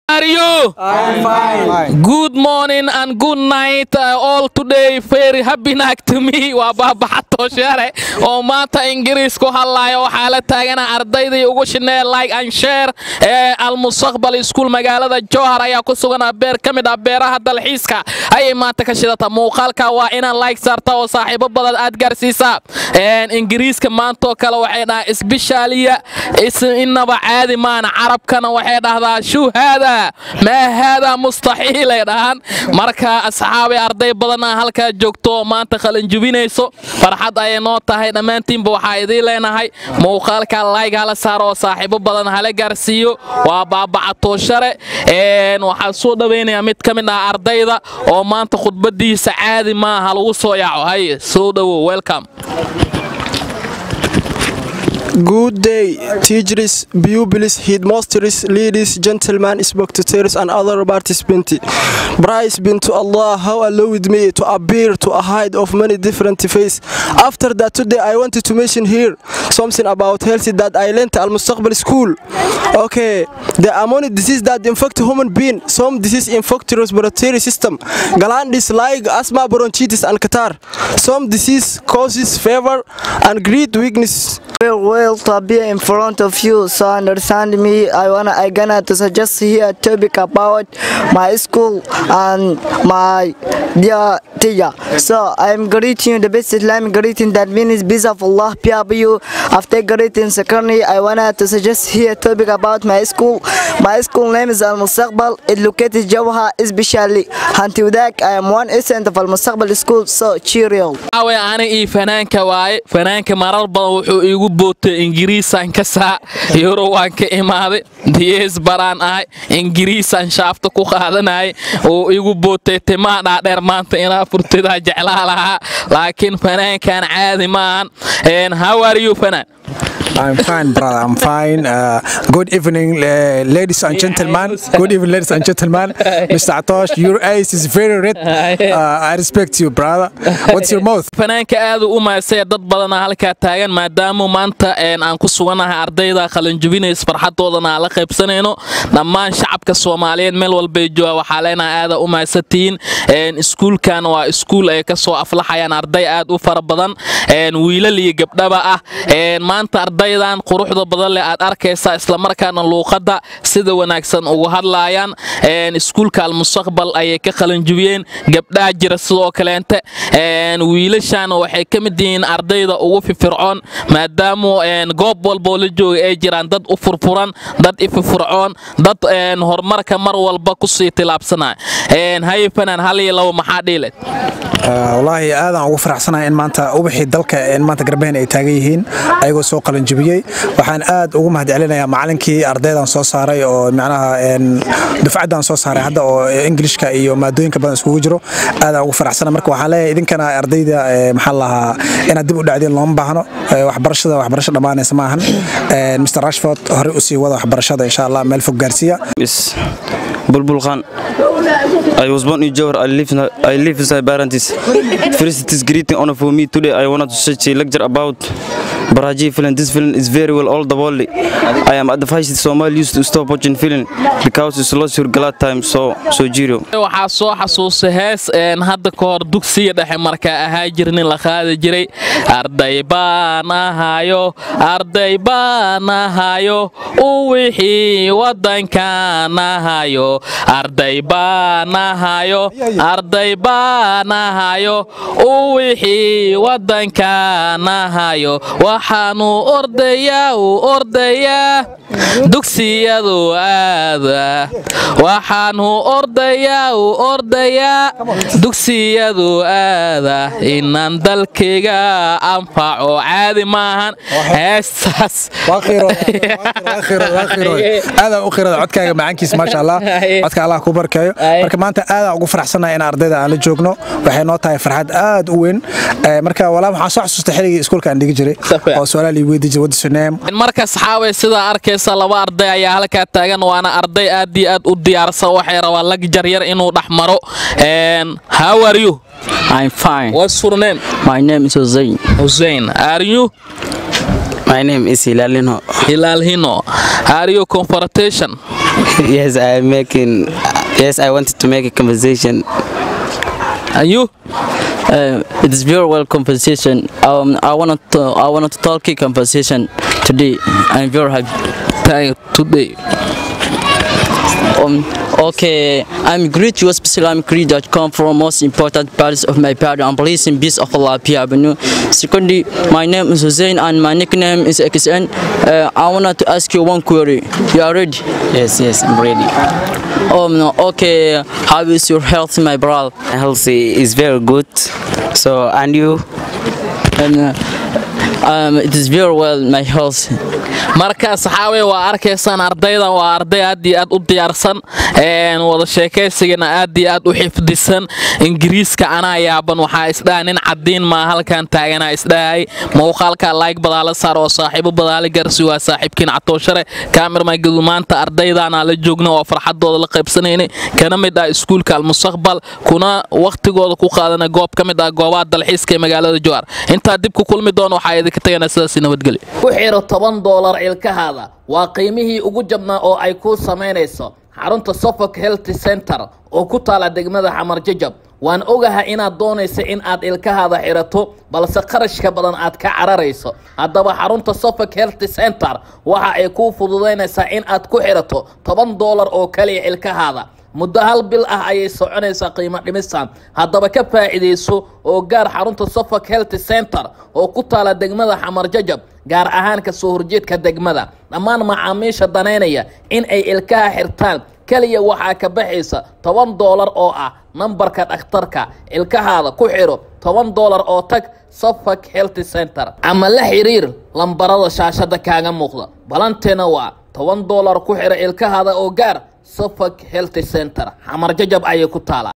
are you? I'm fine. Good morning and good night uh, all today. Very happy night to me. Waa baabaxato share oo maanta Ingiriis ku hadlayo waxaa la taagana ardaydii ugu shinee like and share ee Al-Mustaqbal School magaalada Jowhar ayaa ku sugan beer ka mid ah beeraha dalxiiska ayay maanta ka shidata muuqaalka waa inaad like saarta oo saaxiibo badan aad gaarsiisaa een Ingiriiska maanta oo kale waxay dhahaa isbishaaliya is inaba caadi maana carabkana waxay dhahdaa shuu haada maa haada mustaxiil ay dhahaan marka asxaabi arday badanaa halkaa joogto oo maanta qalinjubinayso farxad ayay noo tahay dhammaantiinba waxaa idiin leenahay muuqaalka layg hala saaro oo saaxiibo badan hala gaarsiiyo waa baabacatooshare waxaan soo dhawaynayaa mid ka mid ah ardayda oo maanta khudbadiisa caadi maaha lagu soo yaaco haye soo dhowow welcome Good day, teachers, pupils, headmasters, ladies, gentlemen, spectators, and other participants. Praise be to Allah, how allowed me to appear to a height of many different faces. After that, today I wanted to mention here something about health that I learned at Al Mustaqbal School. Okay, the amount disease that infect human being, some disease infect respiratory system, glandis like asthma, bronchitis, and catarrh. Some disease causes fever and great weakness. Well, well, to be in front of you, so understand me. I wanna, I gonna to suggest here a topic about my school and my dear teacher. So I'm greeting you the best Islamic greeting that means peace of Allah be upon you. After greeting, secondly, I wanna to suggest here a topic about my school. My school name is Al Mustaqbal. It located Jawha, especially Hanti Udak. I am one student of Al Mustaqbal school. So cheerio. awe ani ii fanaanka waaye fanaanka marar badan wuxuu iigu bootay ingiriisaan ka saa yuro waan ka imaaday diyees baraan ahay ingiriisaan shaafta ku qaadanayay uu igu bootay timaa dhaadheer maanta inaa furtidaa jeclaa lahaa laakiin fanaankan caadi maahan how are you fanaan I'm fine, brother. I'm fine. Uh, good evening, uh, ladies and gentlemen. Good evening, ladies and gentlemen. Mr. Atosh, your eyes is very red. Uh, I respect you, brother. What's your mouth? fanaanka aad u maasay dad badana halkaa taagan maadaama maanta aan ku suganahay ardayda qalinjubinays farxadoodana aan la qaybsanayno dhammaan shacabka soomaaliyeed meel walbay jooga waxaa leenahay aada u maasantihiin iskuulkan waa iskuul ay ka soo aflaxayaan arday aad u fara badan wiilal iyo gabdhaba ah maanta ardaydan quruxda badan leh aad arkaysaa islamarkaana luuqadda sida wanaagsan ugu hadlaayaan iskuulka almustaqbal ayay ka qalinjubiyeen gabdhaha jira sidoo kaleente wiilashaana waxay ka mid yihiin ardayda ugu fifircoon maadaama goob walboo la jooga ay jiraan dad u furfuran dad ififircoon dad horumarka mar walba kusii tilaabsanaya haye fanaan hal iyo labo maxaa dhiileed wallaahi aadaan ugu faraxsanahay in maanta ubaxii dalka in maanta garbehen ay taagan yihiin ayagoo soo qalinjibiyey waxaan aad ugu mahadcelinayaa macalinkii ardaydan soo saaray oo macnaha dufcaddan soo saaray hadda oo ingilishka iyo maadooyinka badan iskugu jiro aadaan ugu faraxsana marka waxaan leeyahay idinkana ardayda maxaa lahaa inaad dib u dhacdeen looma baahno waxbarashada waxbarasho dhammaanaysa maahan mr rashford horey usii wada waxbarashada insha allah meel fog gaarsiiya Bulbul Khan. I was born in Johor. I live, I live inside Barantis. First, it is great honor for me today. I wanted to such a lecture about Baraji film. This film is very well all the world. I am advised Somali used to stop watching film because it's lost your glad time. So, so zero. waxaa soo xasuusay hees hadda ka hor dugsiga dhexe markaa ahaa jirnin la qaadi jiray arday baan ahayo arday baan ahayo u wixii wadankaan ahayo arday baan ahayo arday baan ahayo u wixii wadankaan ahayo waxaanu ordayaa u ordayaa dugsiyadu aada waxaanu ordayaa u ordayaa dugsiyadu aada inaan dalkayga anfaco caadi maahan heestaas aadaan u qirada codkaaga macaankiis maasha allah codka allah ku barkeeyo marka maanta aadaan ugu faraxsanahay in ardayda aan la joogno waxay noo tahay farxad aad u weyn marka walaa waxaan soo xasuustay xilligii iskuulka aan dhigi jiray oo su-aalaha lii weydi jiray what's your name marka saxaabay sidaa arkaysa laba arday ayaa halkaa taagan waana arday aad iyo aad u diyaarsan waxay rabaan lag jaryar inuu dhex maro how are you I'm fine. what's your name My name is Hussein. Hussein are you My name is Hilalino. Hilal Hino. Are you confrontation? yes, I'm making. Yes, I wanted to make a conversation. Are you? Uh, it is very well conversation. Um, I wanted to I wanted to talk a conversation today. I'm very happy. Thank today. Um, okay, I'm great you especially I'm great that come from most important parts of my party. I'm blessing peace of Allah Avenue. Secondly, my name is Hussein and my nickname is XN. Uh, I wanted to ask you one query. You are ready? Yes, yes, I'm ready. Um, okay, how is your health, my brother? My health is very good. So, and you? And, uh, um, it is very well, my health. marka saxaawe waa arkaysaan ardaydan waa arday aad iyo aad u diyaarsan wada sheekaysigana aad iyo aad u xifdisan ingiriiska anaa yaaban waxaa isdhaha nin cadiin maa halkan taaganaa isdhahay muuqaalka laayg badaala saar oo saaxiibo badaali garsi waa saaxiibkiin catooshare kaamirmagadu maanta ardaydaanaa la joogna oo farxadooda la qaybsanayna kana mid ah iskuulka almustaqbal kuna wakhtigooda ku qaadana goob ka mid ah goobaha dalxiiska ee magaalada jowhar intaa dib ku kulmi doona waxaa idinka tagana sidaas nabadgelyo ku xiro toban doolar cilkahaada waa qiimihii ugu jabnaa oo ay kuu samaynayso xarunta suffolk health center oo ku taala degmada xamar jajab waan ogaha inaad doonaysa in aad ilkahaada xirato balse qarashka badan aad ka cararayso haddaba xarunta suffolk health center waxa ay kuu fududaynaysaa in aad ku xirato toban doolar oo kaliya ilkahaada muddo hal bil ah ayay soconaysaa qiimo dhimistan haddaba ka faa'iidayso oo gaar xarunta suffolk health center oo ku taala degmada xamar jajab gaar ahaan ka soo horjeedka degmada dhammaan macaamiisha danaynaya in ay ilkaha xirtaan keliya waxaa ka baxaysa toban doolar oo ah nambarka dhakhtarka ilkahaada ku xidho toban doolar oo tag suffolk health center ama la xiriir lambarada shaashada kaaga muuqda balanteena waa toban doolar ku xidha ilkahaada oo gaar suffolk health center xamar jajab ayay ku taala